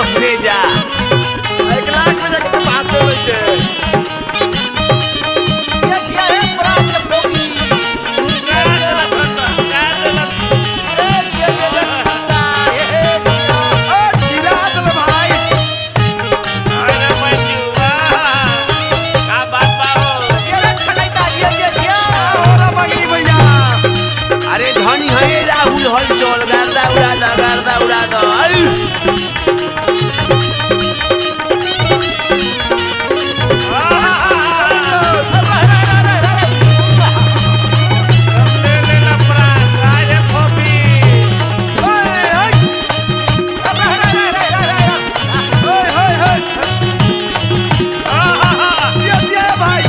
बस भेजा एक लाख में जाके तो बात हो गई है ये जिया है प्राण के भोगी ए जिया ये सा ए जिया ओ ढीला चल भाई जिया ठगाइता जिया जिया जिया होरा मगरी भैया अरे धनी है राहुल हल चल गर्दा उड़ा दा गर्दा उड़ा दा आई। ओए होए होए जिया जिया भाई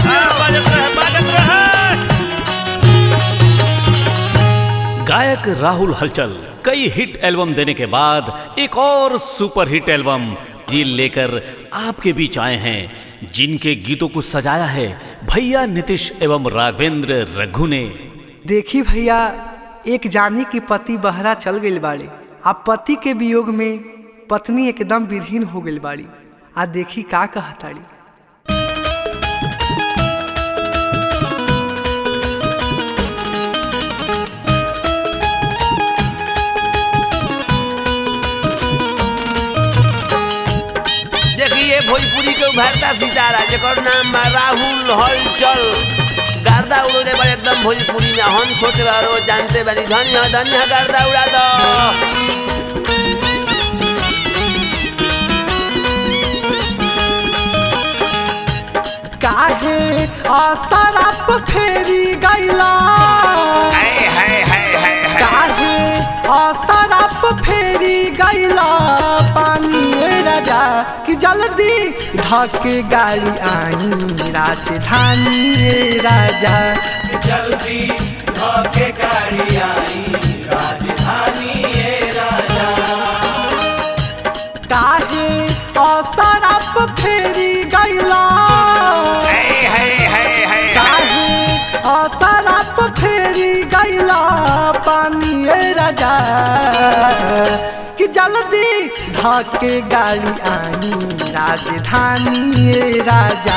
गायक राहुल हलचल कई हिट एल्बम देने के बाद एक और सुपर हिट एल्बम जी लेकर आपके बीच आए हैं जिनके गीतों को सजाया है भैया नीतीश एवं राघवेंद्र रघु ने देखी भैया एक जानी की पति बहरा चल गई बाड़ी आ पति के वियोग में पत्नी एकदम विरहीन हो गई बाड़ी आ देखी का कहताड़ी देखिए भोजपुरी के उभरता सितारा जेकर नाम बा राहुल हलचल गर्दा उड़े बड़े एकदम भोजपुरी में हम छोटे बारो जानते बारी धनी है धनी है गर्दा उड़ा दो काहे आसराप फेरी गैला हाय हाय हाय हाय हाय काहे आसराप फेरी गैला पानी ए राजा कि जल्दी धके गाड़ी आई राजधानी ए राजा काहे असरप फेरी गैला हाय हाय हाय हाय काहे असरप फेरी गैला पानी ए राजा कि जल्दी धके गाड़ी आई राजधानी ए राजा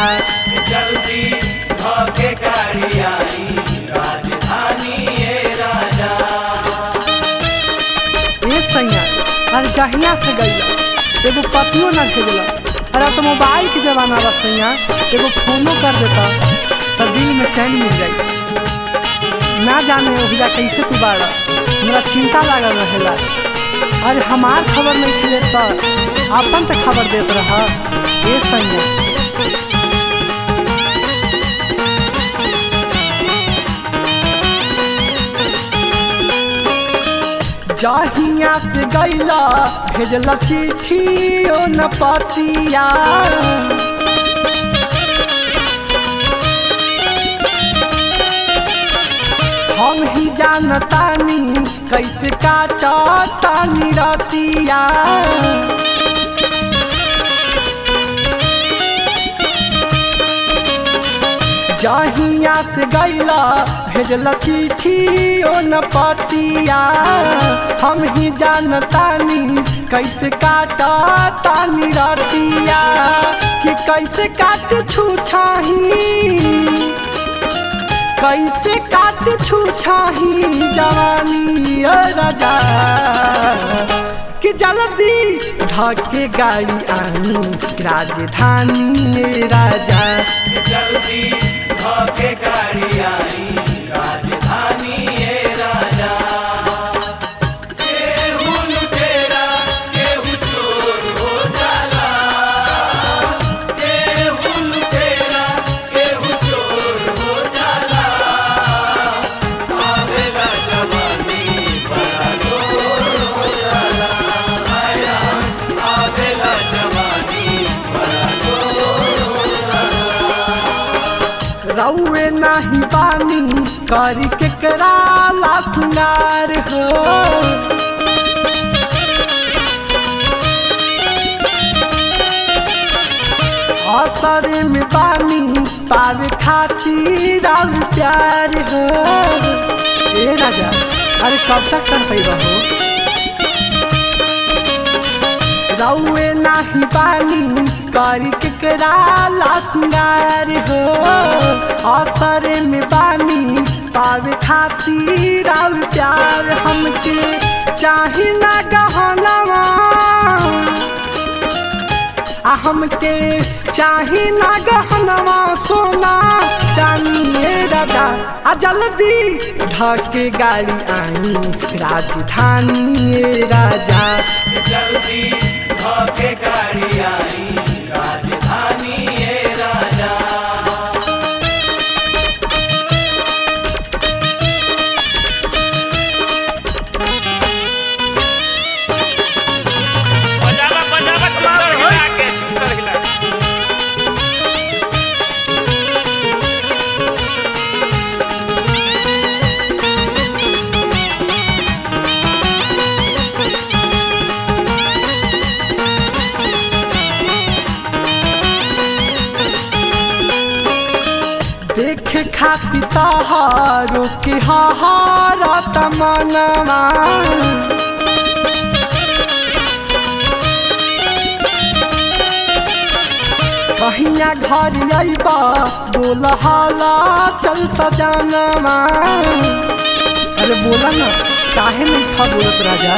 ए सैया अरे जहिया से गईला एगो पतियो ना भेजला अरे अब तो मोबाइल के जमाना बा सैया एगो फोनो कर देता तो दिल में चैन मिल जाई ना जाने ओहिजा कैसे तू बाड़ा हमरा चिंता लागल रहेला अरे हमार खबर नहीं खिले तो अपन तो खबर देत रहा ए सैया जहिया से गैला भेजला चिट्ठी ओ न पतिया हम ही जानतानी कैसे काटतानी रतिया जहिया से गैला भेजला चिट्ठी ओ न पतिया हम ही जानतानी कैसे काटतानी रतिया कि कैसे काट छू छाही कैसे काट छू छाही जवानी ओ राजा कि जल्दी धके गाड़ी आई राजधानी ए राजा रउए नाही पानी करी के कराला सुनार हो असर में पानी पावे खातिर और प्यार हो ए राजा अरे कब तक कर पैबा हो रउए नाही बानी करी केकरा ला सिंगार हो असर में बानी पावे खातिर आउ प्यार हमके चाही ना गहनवा आ हमके चाही ना गहनवा सोना चानिए राजा आ जल्दी ढके गाड़ी आई राजधानी राजा जल्दी धोके गाड़ी आई राजधानी ये राजा बजावा बजावा चुतर हिला के चुतर हिला के। देखे खाती तहारो के हारा तमनवा कहिया घर अइबा बोल हाला चल सजानवा अरे बोला ना काहे नहीं खा बोलत राजा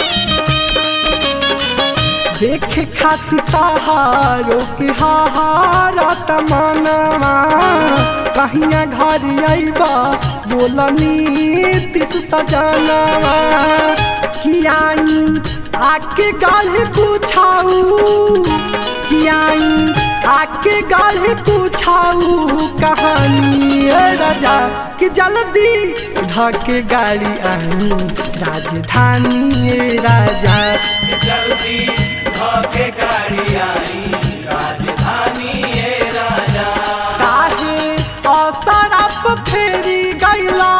देखे खाती तहारो के हारा तमनवा कहिया घर अइबा बोलनी तिस सजनवा कियाई आके गाढ़े कुछाऊ कियाई आके गाढ़े कुछाऊ कहानी ए राजा कि जल्दी धके गाड़ी आई राजधानी ए राजा जल्दी धोके गाड़ी आई राजधानी ये राजा काहे असरप फेरी गैला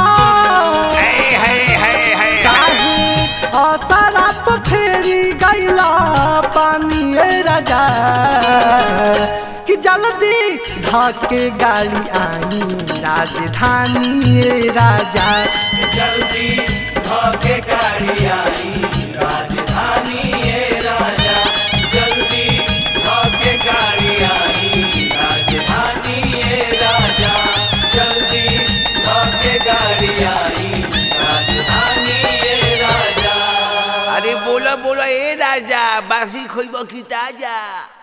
काहे असरप फेरी गैला पानी ए राजा कि जल्दी धके गाड़ी आई राजधानी ए राजा जल्दी धोके गाड़ी आई राजधानी ये राजा जल्दी धोके गाड़ी आई राजधानी ये राजा जल्दी धोके गाड़ी आई राजधानी ये राजा अरे बोलो बोलो ए राजा बासी खोइब की ताजा